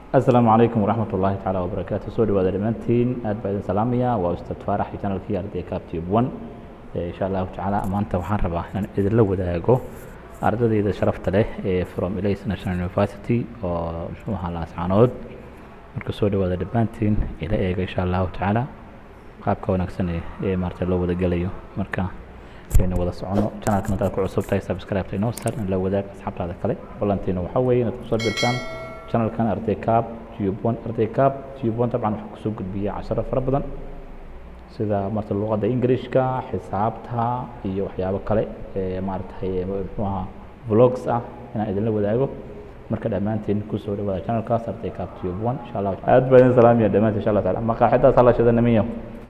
asalaamu calaykum waraxmat ullaahi tacaala wabarakaatu soo dhawaada dhammaantiin aad baa idin salaamaya waa ustaad faarax iyo channelkii arday captube one insha allahu tacaala maanta waxaan rabaa inaan idinla wadaago ardadayda sharafta leh ee from ilays national university oo muxuuha laascaanood marka soo dhawaada dhammaantiin ila eega insha allahu tacaala qaabka wanaagsan ee ee maarata loo wada gelayo marka aynu wada socono channelkan haddaad ku cusub tahay subscribe inoo sar in la wadaag asxaabtaada kale ballantiina waxaa weeye inaad kusoo birtaan channelkan arday cab tube one arday cab tube one dabcan waxaa kusoo gudbiya casharo fara badan sida marta luqadda englishka xisaabta iyo waxyaabo kale ee maaragtay muxuu ahaa vlogs ah inaan idinla wadaago marka dhammaantiin kusoo dhawaada channelkaas arday cab tube one insha allah aad baa idin salaamaya dhammaantiin insha allah taala maqaaxidaas hala shidana miyo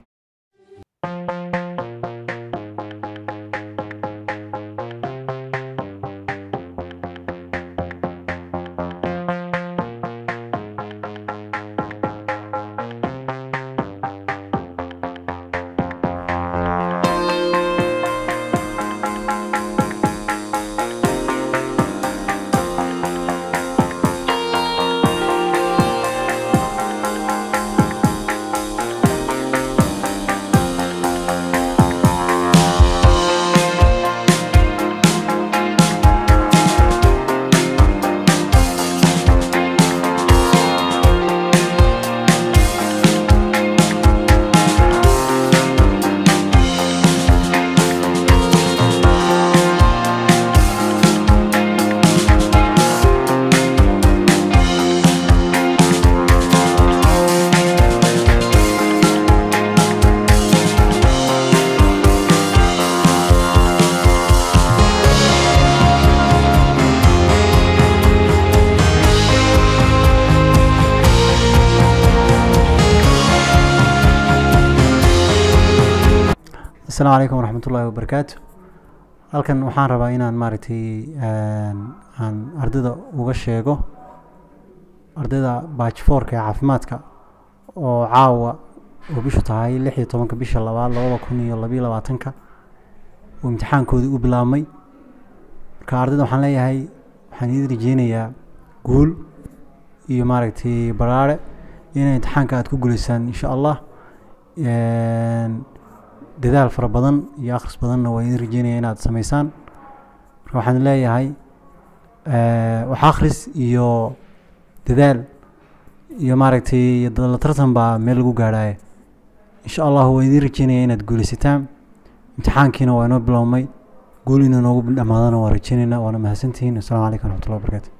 asalaamu calaykum waraxmat ullaahi wabarakaatu halkan waxaan rabaa inaan maaragtay aan ardayda uga sheego ardayda baajfoorka ee caafimaadka oo caawa oo bishu tahay lix iyo tobanka bisha labaad labada kun iyo labiyo labaatanka uu imtixaankoodii u bilaabmay marka ardayda waxaan leeyahay waxaan idin rajeynayaa guul iyo maaragtay baraare inay imtixaanka aada ku guulaysaan insha allah dadaal fara badan iyo akhris badanna waa idin rajeynaya inaad sameysaan marka waxaan leeyahay wax akhris iyo dadaal iyo maaragtay la tartan baa meel lagu gaadhaya insha allah waa idin rajeynaya inaad guulaysataan imtixaankiina waa inoo bilowmay guul inuu noogu dhamaadana waa rajeynaynaa waana mahadsantihiin assalamu calaykum waraxmatullahi wabarakatu